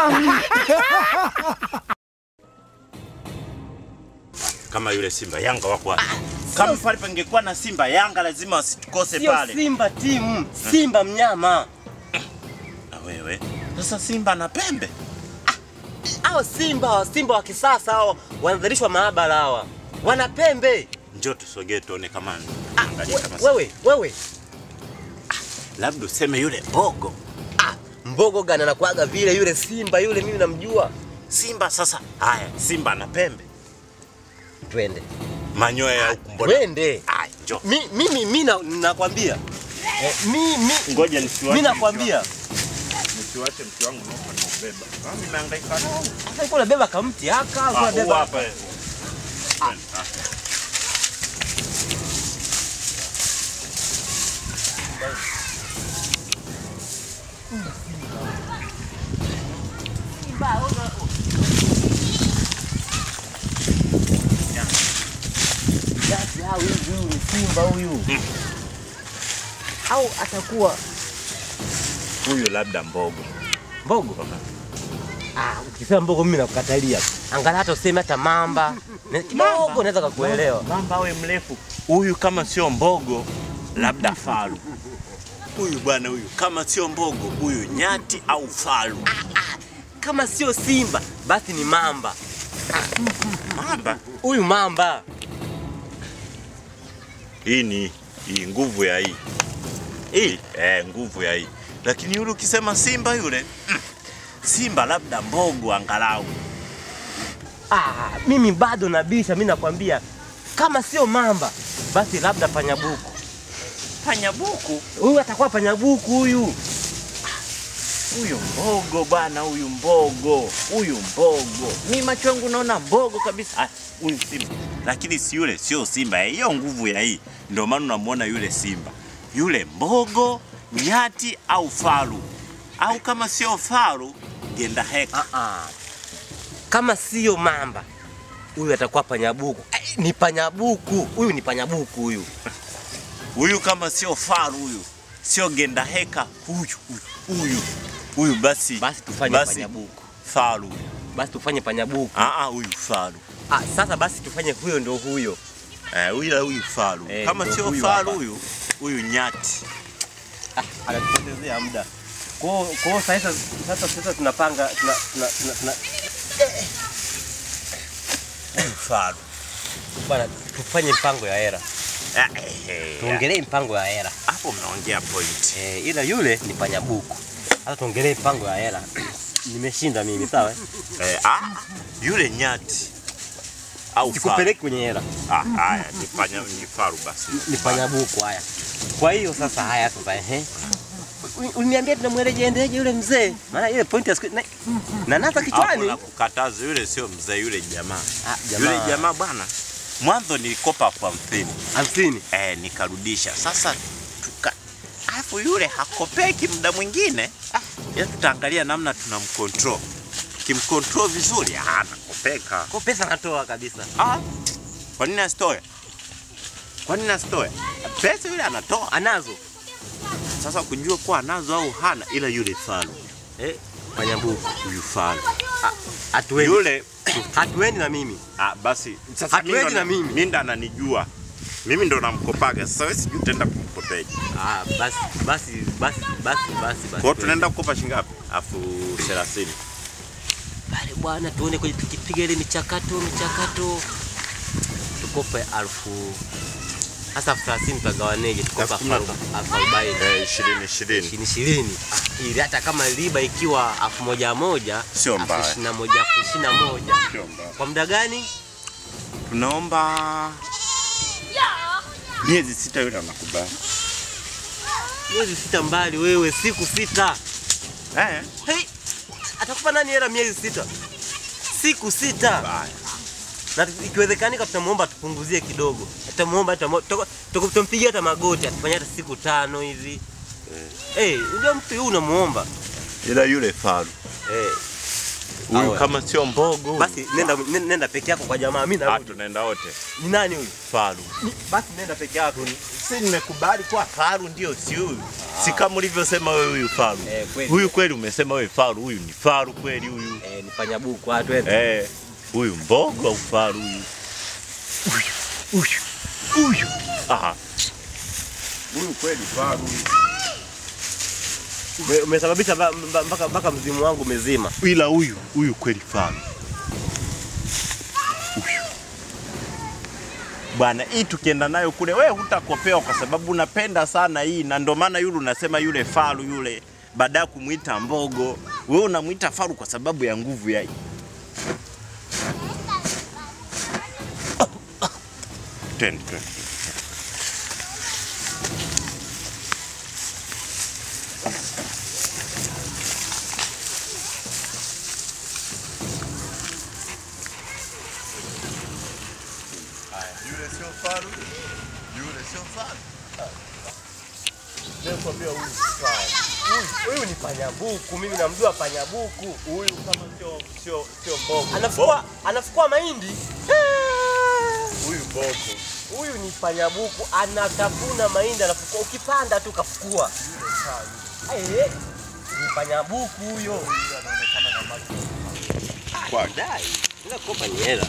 Kama yule Simba Yanga wako wapi? Kama pale pangekuwa na Simba Yanga lazima wasitukose Sio pale. Simba timu, Simba mnyama. Na wewe sasa Simba na pembe Hao Simba, Simba wa kisasa hao wanadhalishwa maabara hawa. Wana pembe. njoo tusogee tuone kama Ah, angalia we- kama wewe, wewe. labda useme yule Mbogo. Ah, mbogo gani anakuaga vile yule Simba yule mimi namjua. Simba sasa, haya Simba na pembe, Twende. manyoya ya huku mbona? Twende. Haya, njoo. Mi mimi mimi na- nakwambia. Eh, mimi Ngoja nisiwache. mimi nakwambia. Nisiwache mke wangu naomba nimbeba. Mimi nimehangaika nao. Sasa kuna beba kamti haka, Ah, kuna huu beba. hapa. eh. Ah. Basi hao huyu huyu ni Simba huyu. Au atakuwa Huyu labda Mbogo. mbogo. Ah, ukisema mbogo mimi nakukatalia. Angalau hata useme hata mamba. Na- Kidogo naweza kukuelewa. Mamba awe mrefu. Huyu kama sio Mbogo, labda Faru. Huyu bwana huyu kama sio Mbogo, huyu nyati au Faru. Kama sio Simba, basi ni mamba. Mamba Huyu mamba. hii ni hii nguvu ya hii hii eh, nguvu ya hii. Lakini yule ukisema Simba yule mm, Simba labda Mbogo angalau. Ah, mimi bado nabisha, mimi nakwambia kama sio mamba, basi labda panyabuku. Panyabuku Huyu atakuwa panyabuku huyu. huyu Mbogo bwana, huyu Mbogo, huyu Mbogo. Mi macho yangu naona Mbogo kabisa. Ah, huyu Simba, lakini si yule, sio Simba. eh, Hiyo nguvu ya hii, ndio maana unamwona yule Simba, yule Mbogo, nyati au faru, au kama sio faru, genda heka. Ah, kama sio mamba, huyu atakuwa panyabuku. Eh, Ni panyabuku huyu, ni panyabuku huyu. Huyu kama sio faru, huyu sio genda heka, huyu huyu huyu huyu, basi Basi tufanye basi panyabuku, faru. basi tufanye panyabuku. Ah, ah, huyu faru. Ah, sasa basi tufanye huyo ndo huyo. Eh, huyu huyu faru. Eh, Kama ndio sio huyu faru hapa. huyu, huyu nyati. Ah, anatupotezea muda. Kwa kwa sasa sasa sasa tunapanga tuna tuna tuna, tuna Huyu faru. bwana tufanye mpango ya hera. Ah, eh, eh, Tuongelee mpango ya hera. Hapo mnaongea point. Eh, ila yule ni panyabuku. Sasa tuongelee mpango ya hela. Nimeshinda mimi sawa? eh? Eh, ah, yule nyati au faru. Sikupeleki kwenye hela. Ah, haya, nifanya ni faru basi. Ni panyabuku haya. Kwa hiyo sasa haya sasa ehe. U- Uliniambia tunamweleje endeje yule mzee? Maana ile point ya siku na, na nasa Hapo kichwani. na kukataza yule sio mzee yule jamaa. Ah, Yule jamaa bwana. Mwanzo nilikopa kwa mfini. hamsini. Eh, nikarudisha. Sasa tuka alafu yule hakopeki muda mwingine. Ah, ya tutaangalia namna tunamcontrol. Kimcontrol vizuri, ah, anakopeka. Kwa pesa natoa kabisa. Ah, kwa nini asitoe? Kwa nini asitoe? Pesa yule anatoa. Anazo. Sasa kujua kuwa anazo au hana, ila yule faru, Eh, panyabuku. huyu faru Hatuendi. yule Hatuendi na mimi. ah, basi sasa Hatuendi mimi ndo na mimi. mimi ndo ananijua mimi ndo namkopaga. Sasa wewe sijui utaenda kumkopeja. Ah, basi basi basi basi basi basi. Kwa hiyo tunaenda kukopa shilingi ngapi? Afu 30. pale bwana, tuone kwenye tukipiga ile michakato michakato, tukope alfu hasa elfu thelathini tutagawaneje? Tukope Elfu elfu kumi na arobaini- elfu arobaini Eh, 20 20. ishirini ishirini, ili hata kama riba ikiwa elfu moja moja Sio elfu mbaya. ishirini na moja elfu ishirini na moja Sio mbaya. kwa muda gani? Tunaomba miezi sita, yule anakubali. Miezi sita mbali wewe, siku sita. Eh, Hey, atakupa nani hela miezi sita? Siku sita. baya. na ikiwezekanika tutamuomba tupunguzie kidogo, tutamuomba tutampigia hata magoti atufanyia hata siku tano hivi. Eh, unajua mtu huyu unamuomba Ila yule faru eh, huyu Awe. kama sio mbogo huyu. basi nenda, nenda, nenda peke yako kwa jamaa, mimi ah, narudi. tunaenda wote. Ni nani huyu? Faru. Basi nenda peke yako. Si nimekubali kuwa faru ndio si huyu. Si kama ulivyosema wewe huyu faru. Eh, kweli. Huyu kweli umesema wewe faru, huyu ni faru kweli huyu. Eh, ni panyabuku watu wetu. Eh, huyu mbogo au faru huyu? Huyu, huyu, huyu. Ah, huyu kweli faru. Ume- Umesababisha ba- mba- mpaka mpaka mzimu wangu umezima. Ila huyu, huyu kweli faru. Huyu. Bwana, hii tukienda nayo kule, wewe hutakopewa kwa sababu unapenda sana hii, na ndio maana yule unasema yule faru yule, baada ya kumwita mbogo, wewe unamwita faru kwa sababu ya nguvu ya hii. Twende, twende. Yule sio faru, yule sio faru. Nakwambia huyu faru. Huyu ni panyabuku, mimi namjua panyabuku. Huyu kama sio sio sio mbogo. Anafukua anafukua mahindi. Huyu mbogo. Huyu ni panyabuku, anatafuna mahindi, anafukua. Ukipanda tu kafukua. Eh, ni panyabuku huyo. Kwa Dai, ila kopa ni hela.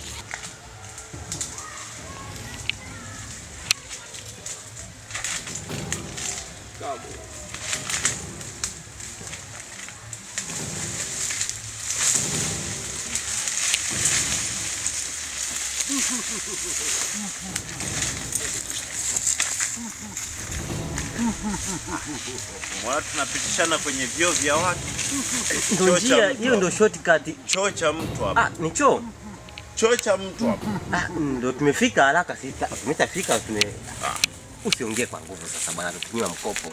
Mwana tunapitishana kwenye vyoo vya watu. Ndio Choo cha njia mtu hiyo, ndio shortcut. Choo cha mtu hapa. Ah, ni choo. Choo cha mtu hapa. Ah, ndio tumefika haraka sita. Tumeshafika tume Usiongee kwa nguvu sasa bwana, tutumia mkopo.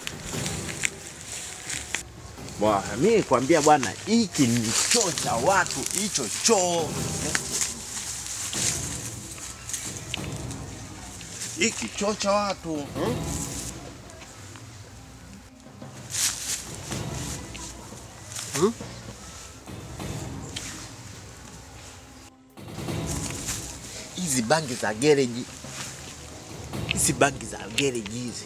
Bwana, mimi kwambia bwana, hiki ni choo cha watu, hicho choo. Hiki choo cha watu. Hmm? Hmm? Hizi bangi za gereji, hizi bangi za gereji hizi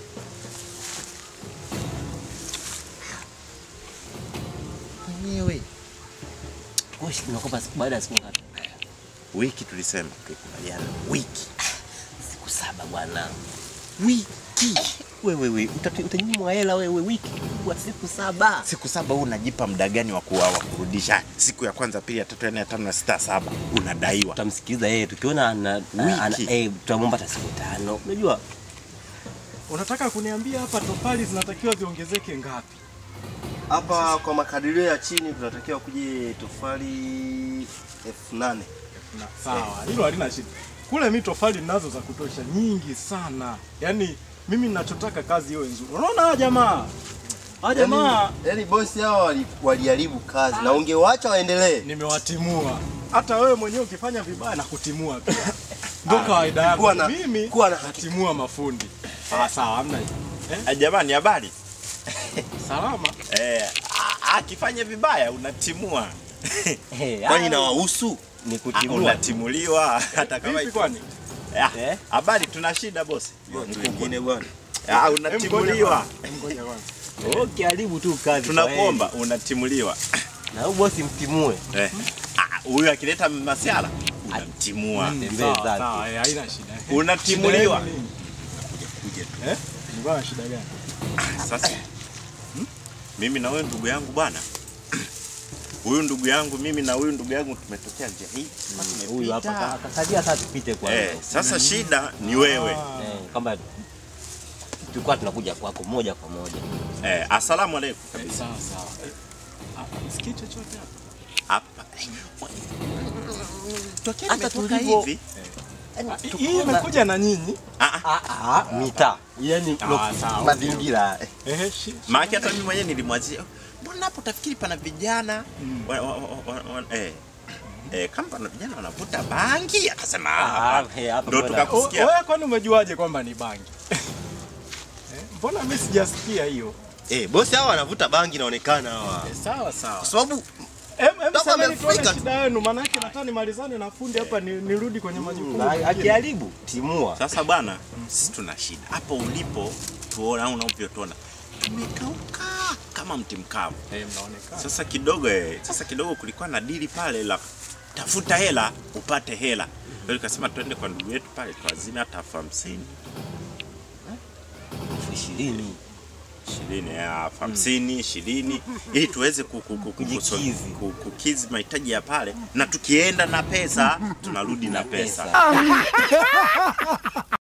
mwenyewe Koshi tunakopa siku baada ya siku ngapi? wiki tulisema tulikubaliana wiki Siku saba bwana. wiki Wewe wewe utanyimwa hela wewe wiki kwa siku saba. siku saba huu unajipa muda gani wa kuwa wa kurudisha siku ya kwanza pili ya tatu ya nne ya tano ya sita ya saba unadaiwa Tutamsikiliza yeye tukiona ana, ana Wiki. eh, tutamwomba hata siku tano. Unajua Unataka kuniambia hapa tofali zinatakiwa ziongezeke ngapi? Hapa kwa makadirio ya chini tunatakiwa kuje tofali elfu nane. Na, sawa, hilo halina shida. Kule mi tofali ninazo za kutosha nyingi sana. Yaani mimi ninachotaka kazi iwe nzuri. Unaona hawa jamaa? Hawa jamaa Yaani- Yaani bosi hawa wali- waliharibu kazi na ungewaacha waendelee. nimewatimua. Hata wewe mwenyewe ukifanya vibaya na kutimua pia. Ndio kawaida yangu. kuwa na- Mimi kuwa na- natimua mafundi. Ah, sawa, hamna hiyo. Ah, jamani habari Salama. eh, a- akifanya vibaya unatimua eh, Kwani ah, inawahusu? ni Ah, kutimua. unatimuliwa hata kama Vipi kwani? Ah, Eh? habari tuna shida bosi Watu wengine bwana. ah, Em, ngoja unatimuliwa kwanza, em, ngoja kwanza. Okay, haribu tu kazi. tunakuomba unatimuliwa Na huyu bosi mtimue. Eh, ah, huyu akileta masiala unamtimua Mm. Tembee Sawa, zake. sawa, eh, haina shida. unatimuliwa Shida yenu nini? Eh? Nilikuwa na shida gani? Sasa mimi na wewe ndugu yangu bwana, huyu ndugu yangu mimi na huyu ndugu yangu tumetokea njia hii Huyu hapa tumepita. akasaidia sasa tupite kwa Eh, sasa shida ni wewe Ah. eh, kama tulikuwa tunakuja kwako moja kwa moja. eh, asalamu alaikum Eh, sawa sawa. Eh, ah, Sikii chochote hapa. hapa tokea Hata nimetoka tulivyo- hivi Ah, Hii imekuja na nyinyi. ah, ah, Ah, ah, mita. Yaani Ah, lo- sawa, mazingira. eh. Ehe, shi- shi- maana hata mimi mwenyewe nilimwazia mbona hapo tafikiri pana vijana Mm. wa, wa, wa, wa, wa, eh, eh, kama pana vijana wanavuta bangi akasema Ah, ah, ah, eh, hapa ndo mbona- O- tukakusikia Wewe kwani umejuaje kwamba ni bangi? Eh, Mbona mimi sijasikia hiyo? Eh, bosi hawa wanavuta bangi inaonekana hawa. Eh, Sawa sawa. Kwa sababu Em, em, Kama semeni amefika tuone tu. shida yenu, maana yake nataka nimalizane na fundi hapa ni- nirudi kwenye majukumu. Na mengine. akiharibu timua. Sasa bwana, sisi tuna shida hapo ulipo, tuona au unavyotuona, tumekauka kama mti mkavu. Eh, mnaonekana. Sasa kidogo eh, sasa kidogo kulikuwa na dili pale la tafuta hela upate hela. Ndio nikasema twende kwa ndugu yetu pale tuazime hata elfu hamsini elfu ishirini ishirini eh, elfu hamsini ishirini ili tuweze ku- ku- ku- kuso- Kujikizi. ku- kukizi mahitaji ya pale, na tukienda na pesa tunarudi na pesa.